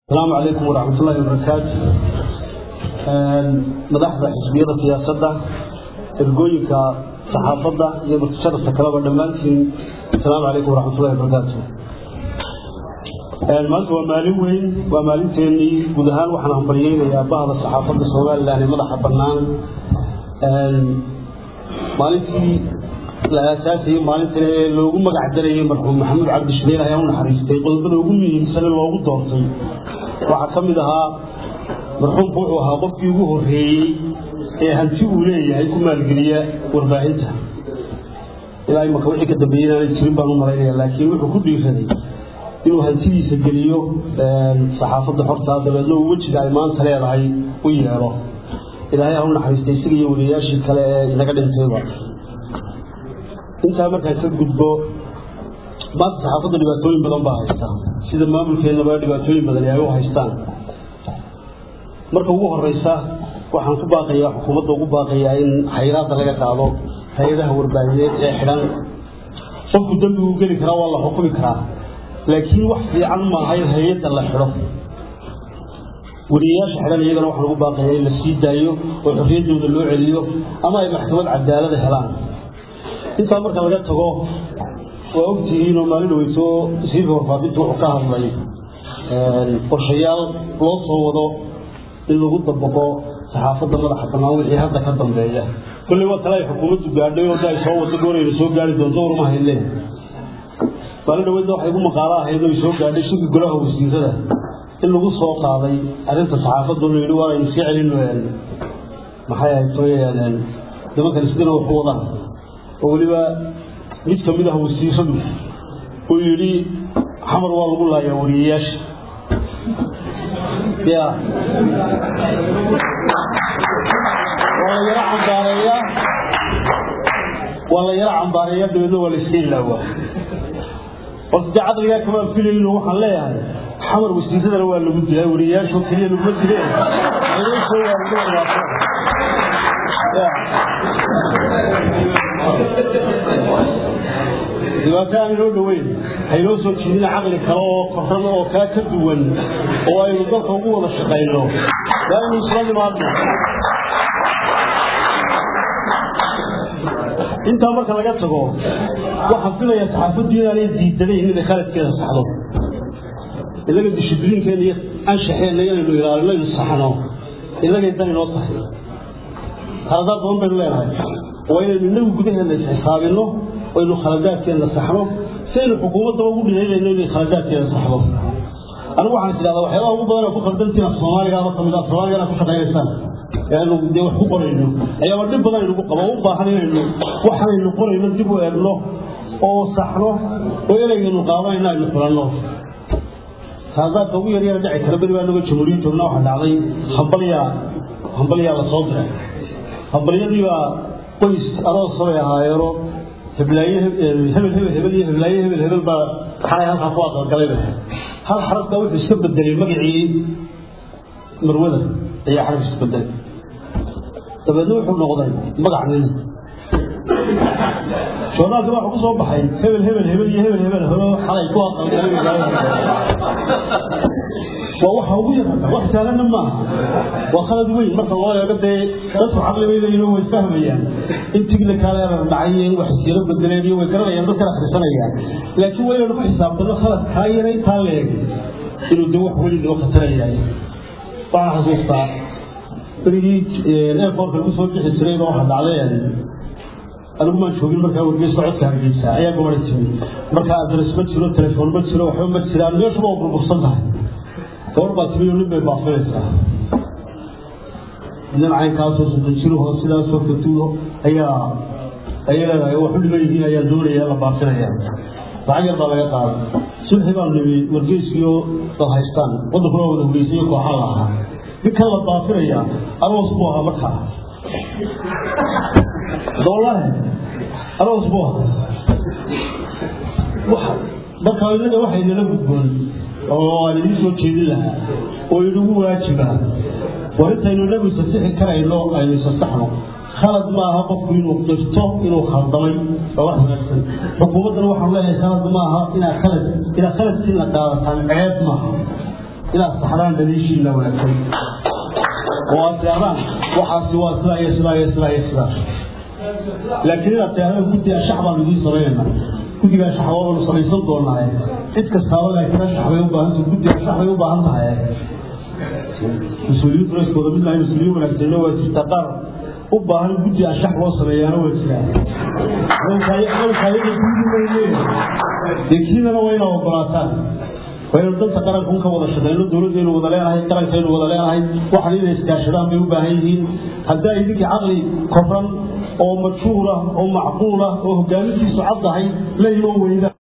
asalaamu calaykum waraxmat ullahi wabarakaatu madaxda xisbiyada siyaasadda ergooyinka saxaafadda iyo mutasharafka kaleba dhammaantiin asalaamu calaykum waraxmat ullahi wabarakaatu maanta waa maalin weyn waa maalinteenii guud ahaan waxaan hambaryeynayaa bahda saxaafadda somalilan ee madaxa bannaan maalintii la aasaasayey maalintan ee loogu magac darayay marxuum maxamuud cabdi shamiil ayaa u naxariistay qodobada ugu muhiimsan ee loogu doortay waxaa ka mid ahaa marxuumku wuxuu ahaa qofkii ugu horreeyey ee hanti uu leeyahay ku maalgeliya warbaahinta ilaa imaka wixii ka dambeeyey inaanay jirin baan u malaynaya laakiin wuxuu ku dhiiraday inuu hantidiisa geliyo saxaafadda xortaa dabeedna uu wejiga ay maanta leedahay u yeelo ilaahay ha u naxariistay isaga iyo weliyayaashii kale ee inaga dhintayba intaa markaan ka gudbo maanta saxaafadda dhibaatooyin badan baa haysta sida maamulkeennaba dhibaatooyin badan ay u haystaan marka ugu horeysa waxaan ku baaqayaa xukuumadda ugu baaqayaa in hayraadda laga qaado hay-adaha warbaahineed ee xidhan qofku dembi uu geli karaa waa la xukumi karaa laakiin wax fiican maaha in hay-adda la xidho weriyayaasha xidhan iyagana waxaan ugu baaqayaa in la sii daayo oo xorriyaddooda loo celiyo ama ay maxkamad cadaalada helaan intaa marka laga tago waa ogtihiin oo maalin dhaweyso wasiirka warfaafinta wuxuu ka hadlay qorshayaal loo soo wado in lagu dabaqo saxaafadda madaxa bannaan wixii hadda ka dambeeya kolley waa kale ay xukuumaddu gaadhay oo ay soo wado goorayna soo gaari doonto waruma haydleen maalin dhaweydna waxay ugu maqaalo ahayd oo ay soo gaadhay shirki golaha wasiirada in lagu soo qaaday arrinta saxaafadda oo la yidhi waa aynu sii celino maxay ahayd nimankan isdina wax ku wadaan oo weliba mid ka mid ah wasiiradu uu yidhi xamar waa lagu laayaa wariyayaasha ya waa la yaro cambaareeyaa waa la yaro cambaareeyaa dabeedna waa la iska ilaawaa horta dee caqligaa kamaan filayno waxaan leeyahay xamar wasiiradana waa lagu dilaa wariyayaasho keliya laguma dileen soo waa lagu dhamaata dhibaato aan inoo dhoweyn haynoo soo jiidina caqli kale oo koran oo kaa ka duwan oo aynu dalka ugu wada shaqayno waa inu isla nimaadno intaa marka laga tago waxaan filayaa saxaafaddu inaanay diidanayn inay khaladkeeda saxdo inaga dishibliinkeena iyo anshaxeenna inaynu ilaalino aynu saxno inagay dan inoo tahay khaladaad badan baynu leenahay waa inaynu inagu gudaheena isxisaabinno aynu khaladaadkeena saxno si aynu xukuumaddaba ugu dhihaynayno inay khaladaadkeena saxdo anigu waxaan tidhahdaa waxyaabaha ugu badan ku khaldantiin af soomaaligaaba ka mid ah soomaaligana ku shaqaynaysaan ee aynu dee wax ku qorayno ayaaba dhib badan aynugu qabo u baahan inaynu waxanaynu qorayno dib u eegno oo saxno oo ereygeenu qaadanayno aynu xulanno khaladaadka ugu yaryara dhici kara beri baa naga jamhuuriya joogna waxaa dhacday hambalyaa hambalyaa la soo diray hambalyadii baa qoys aroosa bay ahaayeeno heblaaye hebel hebel hebel iyo heblaaye hebel hebel baa xalay halkaa ku aqalgalay hal xarafka wuxuu iska bedelay magacii marwada ayaa xaraf iska bedelay dabeedna wuxuu noqday magac nin joornaalka waxa ku soo baxay hebel hebel hebel iyo hebel hebel helo xalay ku aqalgalay waa waxa ugu yarata wax saalanna maaha waa khalad weyn marka loo eego dee dadku caqli bay leeyihin way fahmayaan in tigna kaaleerar dhacay iyo in wax isyaro bedeleen iyo way garanayaan dadkana akhrisanayaan laakiin waa inaynu ku xisaabtano khalad kaa yara intaa leeg inuu dee wax weli noo khatarayahay waxaan xasuustaa berigii airportka lagu soo bixi jiray baa waxa dhacday anigu maan joogin markaa wargeysa codka hargeysa ayaa gobara jiray markaa adres ma jiro telefoon ma jiro waxba ma jiraan meeshuba waa burbursan tahay gabar baa timiyo nin bay baafinaysaa nin caynkaasoo soddon jiruho sidaasoo fatuuho ayaa ayay leedahay waxu dhiman yihiin ayaa doonaya la baafinaya lacag yar baa laga qaaday sulxi baan nimi wargeyskiyo dad haystaan waddankuna wada hugeysayo kooxaa la ahaa ninkan la baafinaya aroos buu ahaa markaa doolahe aroos buu ahaa marka inaga waxay nala gudboon oo aan idiin soo jeedin lahaa oo inagu waajiba war intaynu inagu isasixi karayno aynu isasaxno khalad maaha qofku inuu qirto inuu khaldamay waa wax wanaagsan xukuumaddana waxaan leeyahay khalad maaha inaad khalad inaad khaladkiina qaadataan ceeb maaha inaad saxdaan daliishiina wanaagsan oo aad tirahdaan waxaasi waa sidaa iyo sidaa iyo sidaa iyo sidaa laakiin inaad tirahdaan guddiga shax baan idiin samaynayna guddigaa shax waabanu samaysan doonaaye cid kastaaba laakiin shax bay u baahan tahay guddiga shax bay u baahan tahay mas-uuliyiintu rayskooda mid lahay mas-uuliyiin wanaagsanna waa jirta qaar u baahan guddi anshax loo sameeyaana waa jiraan dee kiinana waa inaa ogolaataan waa inu danta qaranka ka wada shaqeyno dowladdeenu wada leenahay qarankaynu wada leenahay waxan inay iskaashadaan bay u baahan yihiin haddaa idinkii caqli koran oo majhuur ah oo macquul ah oo hogaamintiisu caddahay la iman weyda